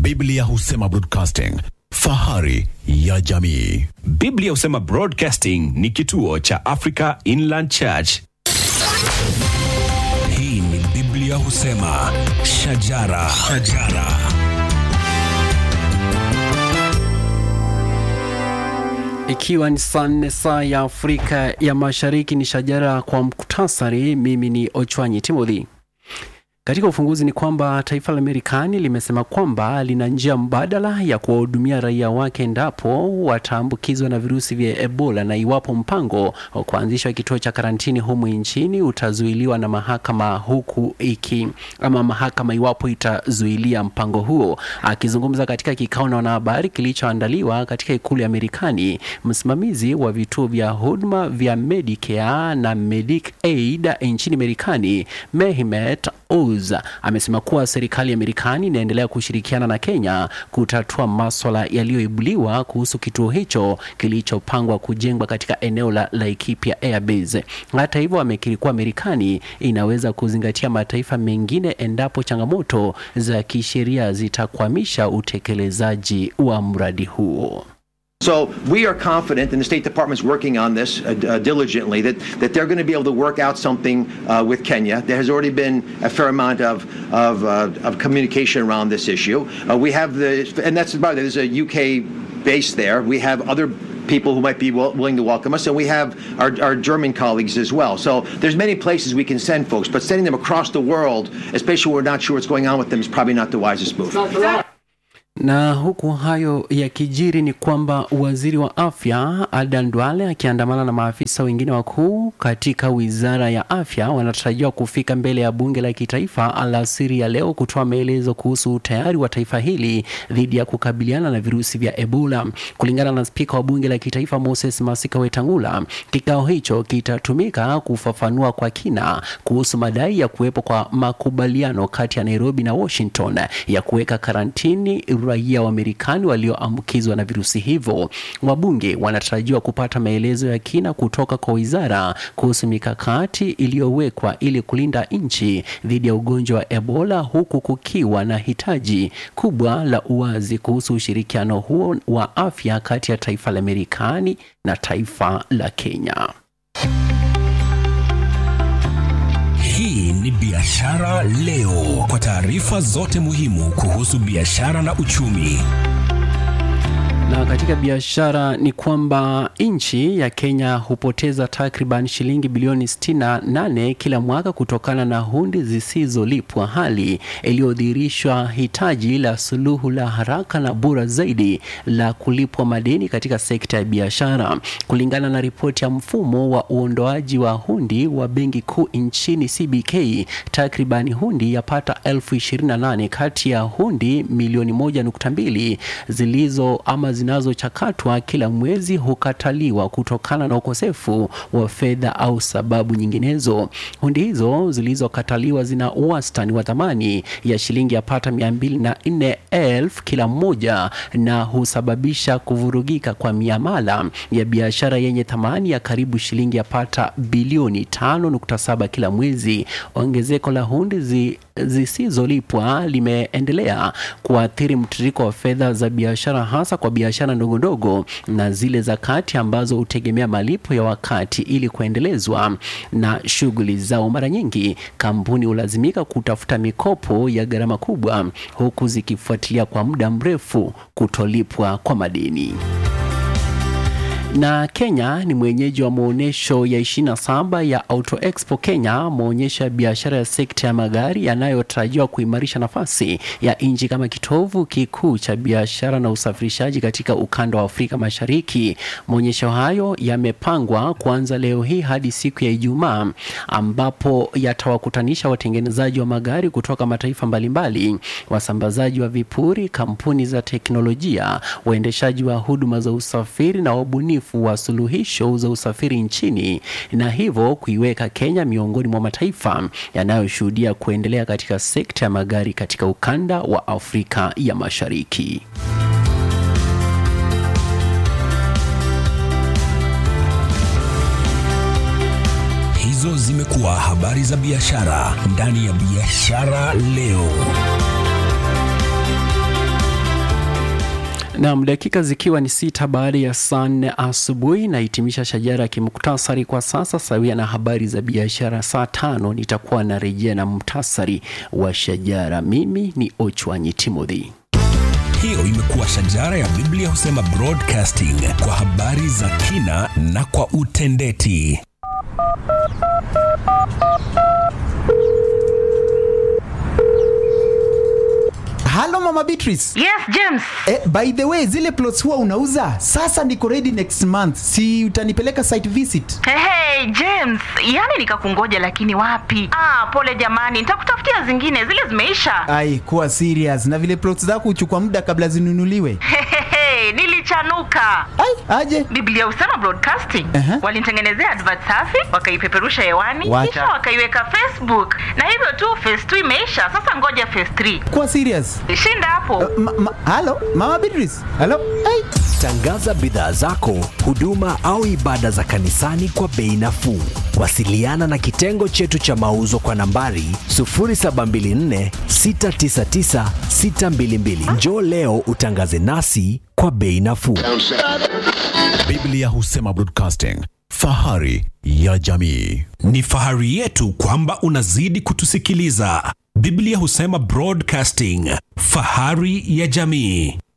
Biblia husema broadcasting, fahari ya jamii. Biblia husema Broadcasting ni kituo cha Africa Inland Church. Hii ni Biblia husema shajara, shajara. Ikiwa ni saa nne saa ya Afrika ya Mashariki, ni shajara kwa muktasari. Mimi ni Ochwanyi Timothy. Katika ufunguzi ni kwamba taifa la Marekani limesema kwamba lina njia mbadala ya kuwahudumia raia wake endapo wataambukizwa na virusi vya Ebola na iwapo mpango wa kuanzishwa kituo cha karantini humu nchini utazuiliwa na mahakama huku iki ama mahakama iwapo itazuilia mpango huo. Akizungumza katika kikao na wanahabari kilichoandaliwa katika ikulu ya Marekani, msimamizi wa vituo vya huduma vya Medicare na Medicaid nchini Marekani, Mehmet Oz amesema kuwa serikali ya Marekani inaendelea kushirikiana na Kenya kutatua maswala yaliyoibuliwa kuhusu kituo hicho kilichopangwa kujengwa katika eneo la Laikipia Airbase. Hata hivyo, amekiri kuwa Marekani inaweza kuzingatia mataifa mengine endapo changamoto za kisheria zitakwamisha utekelezaji wa mradi huo. So we are confident, and the State Department's working on this uh, uh, diligently, that, that they're going to be able to work out something uh, with Kenya. There has already been a fair amount of, of, uh, of communication around this issue. Uh, we have the, and that's about it, there's a UK base there. We have other people who might be will, willing to welcome us, and we have our, our German colleagues as well. So there's many places we can send folks, but sending them across the world, especially when we're not sure what's going on with them, is probably not the wisest move. Na huku hayo yakijiri ni kwamba waziri wa afya Adan Duale akiandamana na maafisa wengine wakuu katika wizara ya afya wanatarajiwa kufika mbele ya bunge la kitaifa alasiri ya leo kutoa maelezo kuhusu utayari wa taifa hili dhidi ya kukabiliana na virusi vya Ebola. Kulingana na spika wa bunge la kitaifa Moses Masika Wetangula, kikao hicho kitatumika kufafanua kwa kina kuhusu madai ya kuwepo kwa makubaliano kati ya Nairobi na Washington ya kuweka karantini raia wa Marekani walioambukizwa na virusi hivyo. Wabunge wanatarajiwa kupata maelezo ya kina kutoka kwa wizara kuhusu mikakati iliyowekwa ili kulinda nchi dhidi ya ugonjwa wa Ebola, huku kukiwa na hitaji kubwa la uwazi kuhusu ushirikiano huo wa afya kati ya taifa la Marekani na taifa la Kenya. Hii ni Biashara Leo, kwa taarifa zote muhimu kuhusu biashara na uchumi. Na katika biashara ni kwamba nchi ya Kenya hupoteza takriban shilingi bilioni 68 kila mwaka kutokana na hundi zisizolipwa, hali iliyodhihirishwa hitaji la suluhu la haraka na bora zaidi la kulipwa madeni katika sekta ya biashara. Kulingana na ripoti ya mfumo wa uondoaji wa hundi wa Benki Kuu nchini CBK, takriban hundi yapata elfu 28 kati ya hundi milioni 1.2 zilizo ama zinazochakatwa kila mwezi hukataliwa kutokana na ukosefu wa fedha au sababu nyinginezo. Hundi hizo zilizokataliwa zina wastani wa thamani ya shilingi yapata mia mbili na nne elfu kila mmoja na husababisha kuvurugika kwa miamala ya biashara yenye thamani ya karibu shilingi yapata bilioni 5.7 kila mwezi. Ongezeko la hundi zi zisizolipwa limeendelea kuathiri mtiririko wa fedha za biashara hasa kwa biashara ndogo ndogo na zile za kati ambazo hutegemea malipo ya wakati ili kuendelezwa na shughuli zao. Mara nyingi kampuni hulazimika kutafuta mikopo ya gharama kubwa huku zikifuatilia kwa muda mrefu kutolipwa kwa madeni na Kenya ni mwenyeji wa maonyesho ya 27 ya Auto Expo Kenya, maonyesho ya biashara ya sekta ya magari yanayotarajiwa kuimarisha nafasi ya nchi kama kitovu kikuu cha biashara na usafirishaji katika ukanda wa Afrika Mashariki. Maonyesho hayo yamepangwa kuanza leo hii hadi siku ya Ijumaa, ambapo yatawakutanisha watengenezaji wa magari kutoka mataifa mbalimbali, wasambazaji wa vipuri, kampuni za teknolojia, waendeshaji wa huduma za usafiri na wabunifu wa suluhisho za usafiri nchini na hivyo kuiweka Kenya miongoni mwa mataifa yanayoshuhudia kuendelea katika sekta ya magari katika ukanda wa Afrika ya Mashariki. Hizo zimekuwa habari za biashara ndani ya Biashara Leo. Naam, dakika zikiwa ni sita baada ya saa nne asubuhi nahitimisha shajara ya kimuktasari kwa sasa, sawia na habari za biashara. Saa tano nitakuwa narejea na muktasari wa shajara. Mimi ni Ochwanyi Timothy. Hiyo imekuwa shajara ya Biblia husema broadcasting kwa habari za kina na kwa utendeti. halo mama beatrice Yes, James. eh, by the way zile plots huwa unauza sasa niko ready next month si utanipeleka site visit Hey, hey, James, yani nikakungoja lakini wapi? Ah, pole jamani, nitakutafutia zingine, zile zimeisha. ai kuwa serious na vile plots zako huchukua muda kabla zinunuliwe Hehehe, nilichanuka. ai aje Biblia husema broadcasting. Aha. Walinitengenezea advert safi, wakaipeperusha hewani, Wacha. kisha wakaiweka Facebook. Na hivyo tu phase 2 imeisha, sasa ngoja phase 3. kuwa serious Shinda hapo. ma, ma, halo mama beatrice halo ai Tangaza bidhaa zako, huduma au ibada za kanisani kwa bei nafuu. Wasiliana na kitengo chetu cha mauzo kwa nambari 0724 699 622. Njoo leo utangaze nasi kwa bei nafuu. Biblia husema broadcasting, fahari ya jamii. Ni fahari yetu kwamba unazidi kutusikiliza. Biblia husema broadcasting, fahari ya jamii.